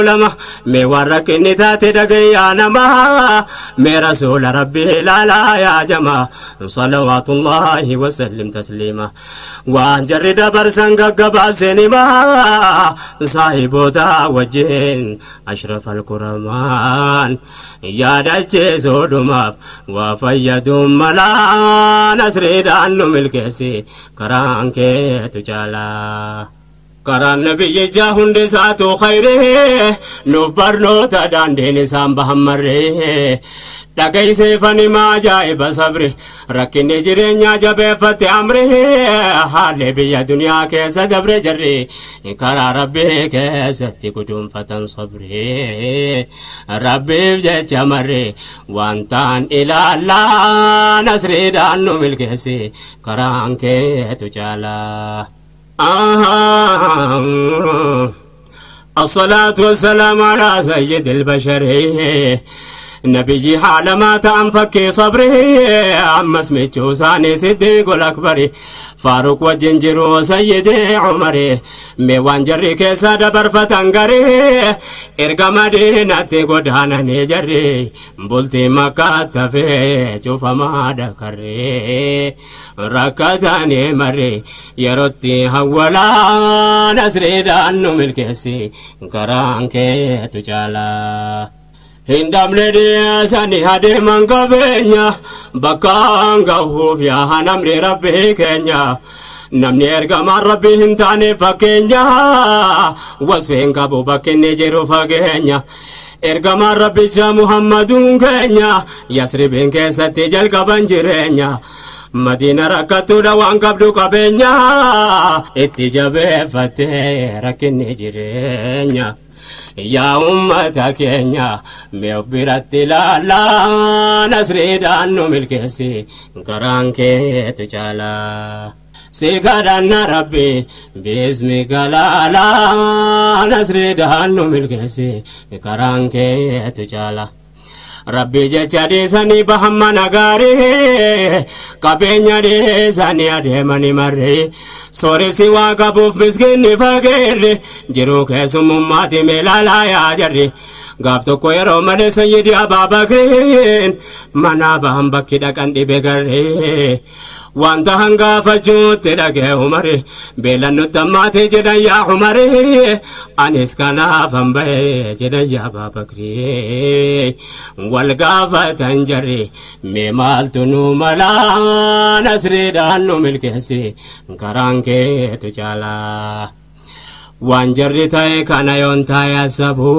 lama mee waan rakkinni taate dhagayyaa namaa mee rasuula rabbii ilaalaa yaa jamaa salawaatullaahi wasallim tasliima waan jarri dabarsan gaggabaabseen himaa saahiboota wajjin ashrafal kuramaan yaadacheesoo dhumaaf waa fayyaduun malaa nasriidhaan nu milkeessi karaan keetu caalaa. karaan nabiyyichaa hundi isaatu khayree nuuf barnoota daandiin isaan bahan marree dhagayseefanimaa ajaa'iba sabri rakkinni jireenyaa jabeeffatte amree haalli biyya duniyaa keessa dabre jarri karaa rabbii keessatti guduunfatan sabree rabbiif jecha marree wantaan ilaallaa nasriidhaan nu milkeessi karaan keetu caalaa. آه الصلاة والسلام على سيد البشر نبي حال ما تنفكي صبري عم اسمي ثاني صديق الأكبر فاروق وجنجر وسيدي عمر ميوان جري كيسا دبر فتنقري إرقى مدينة قدانا نجري بلتي مكة تفي شوف ما دكري ركضاني مري يروتي هولا نسري دانو ملكسي كران كي تجالا hindamne dhiyeessani adeeman qabeenya bakkaan gahuuf yaa namni rabbii keenya namni ergamaan rabbii hin taane fakkeenya wasfeen qabu bakkinni jiru fageenya ergamaan rabbicha muhammaduun keenya yasribiin keessatti jalqaban jireenya madiina rakkattuudha waan qabdu qabeenya itti jabeeffattee rakkinni jireenya. yaa ummata keenya mee of biratti ilaalaa nasriidhaan nu milkeessi karaan keetu caalaa. Si kadhanna rabbi bismika laalaa nasriidhaan nu milkeessi karaan keetu caalaa. rabbi jecha dhiisanii bahamma nagaarii qabeenya dhiisanii adeemanii marree sooresi waa qabuuf miskinni fageerre jiruu keessummummaati meelaalaa yaa jarri gaaf tokko yeroo malee sayyidi abaabakriin mana bahan bakki dhaqan dhibe garree wanta hangaafachuutti dhagee umare beelan nutti ammaatee jedhan yaa umare anis kanaafan bahe jedhan yaa baabakrii wal gaafatan jarri mee maaltu nu malaa nasriidhaan nu milkeessi karaan keetu caalaa waan jarri ta'e kana yoon taa'e asabu